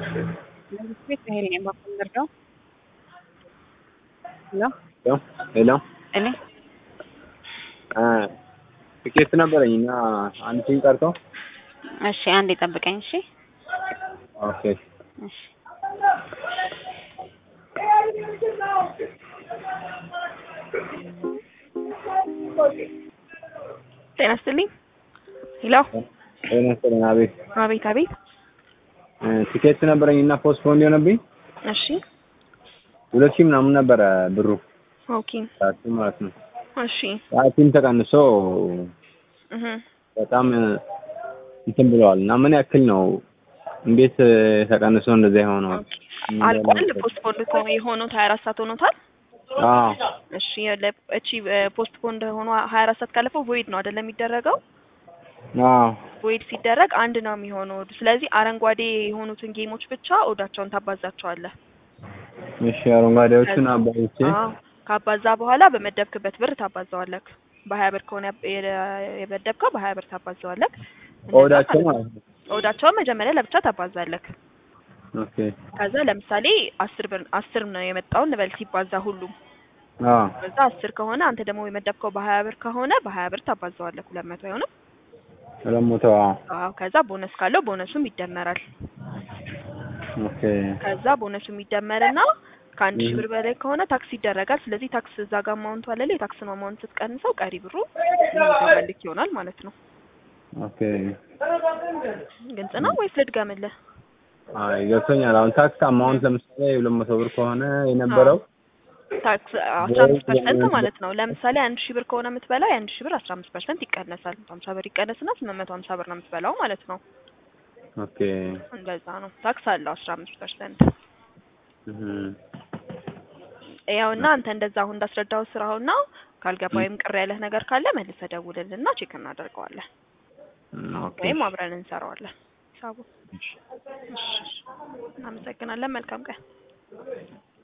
ቤት ሄል የማፈንደርደው ሄሎ ሄሎ እኔ ትኬት ነበረኝ እና አንድ ሲም ቀርቶ እሺ አንዴ ጠብቀኝ እሺ ኦኬ እሺ ጤና ይስጥልኝ ሄሎ ጤና ይስጥልኝ አቤት አቤት አቤት ትኬት ነበረኝ እና ፖስትፖንድ የሆነብኝ እሺ ሁለት ሺህ ምናምን ነበረ ብሩ ኦኬ ሰዓቱ ማለት ነው እሺ ያ ሲም ተቀንሶ እህ በጣም እንትን ብለዋል እና ምን ያክል ነው እንዴት ተቀንሶ እንደዚያ የሆነው አልቋል ፖስትፖንድ የሆኑት ሀያ አራት ሰዓት ሆኖታል አዎ እሺ ለ- እቺ ፖስትፖንድ ሆኖ ሀያ አራት ሰዓት ካለፈው ቮይድ ነው አይደለም የሚደረገው አዎ ቮይድ ሲደረግ አንድ ነው የሚሆነው ስለዚህ አረንጓዴ የሆኑትን ጌሞች ብቻ ኦዳቸውን ታባዛቸዋለህ እሺ አረንጓዴዎቹን አባይቼ አዎ ካባዛ በኋላ በመደብክበት ብር ታባዛዋለህ በሀያ ብር ከሆነ የ- የመደብከው በሀያ ብር ታባዛዋለህ እንደዛ ኦዳቸው ማለት ነው። ማለት ነው ኦዳቸውን መጀመሪያ ለብቻ ታባዛለህ ኦኬ ከዛ ለምሳሌ አስር ብር አስር ነው የመጣው እንበል ሲባዛ ሁሉም አዎ ከዛ አስር ከሆነ አንተ ደግሞ የመደብከው በሀያ ብር ከሆነ በሀያ ብር ታባዛዋለህ ሁለት መቶ አይሆንም ሁለት መቶ አዎ አዎ ከዛ ቦነስ ካለው ቦነሱም ይደመራል ኦኬ ከዛ ቦነሱም ይደመርና ከአንድ ሺህ ብር በላይ ከሆነ ታክስ ይደረጋል ስለዚህ ታክስ እዛ ጋር አማውንቱ አለ የታክስን አማውንት ስትቀንሰው ቀሪ ብሩ የሚገባልክ ይሆናል ማለት ነው ኦኬ ግልጽ ነው ወይስ ልድገምልህ አይ ገብቶኛል አሁን ታክስ አማውንት ለምሳሌ ሁለት መቶ ብር ከሆነ የነበረው ታክስ አስራ አምስት ፐርሰንት ማለት ነው ለምሳሌ አንድ ሺህ ብር ከሆነ የምትበላው የአንድ ሺህ ብር አስራ አምስት ፐርሰንት ይቀነሳል ሀምሳ ብር ይቀነስና ስምንት መቶ ሀምሳ ብር ነው የምትበላው ማለት ነው ኦኬ እንደዛ ነው ታክስ አለው አስራ አምስት ፐርሰንት እህ ያው እና አንተ እንደዛ አሁን እንዳስረዳው ስራውና ካልገባ ወይም ቅር ያለህ ነገር ካለ መልሰህ ደውልልና ቼክ እናደርገዋለን ኦኬ ወይም አብረን እንሰራዋለን ሂሳቡ እሺ እናመሰግናለን መልካም ቀን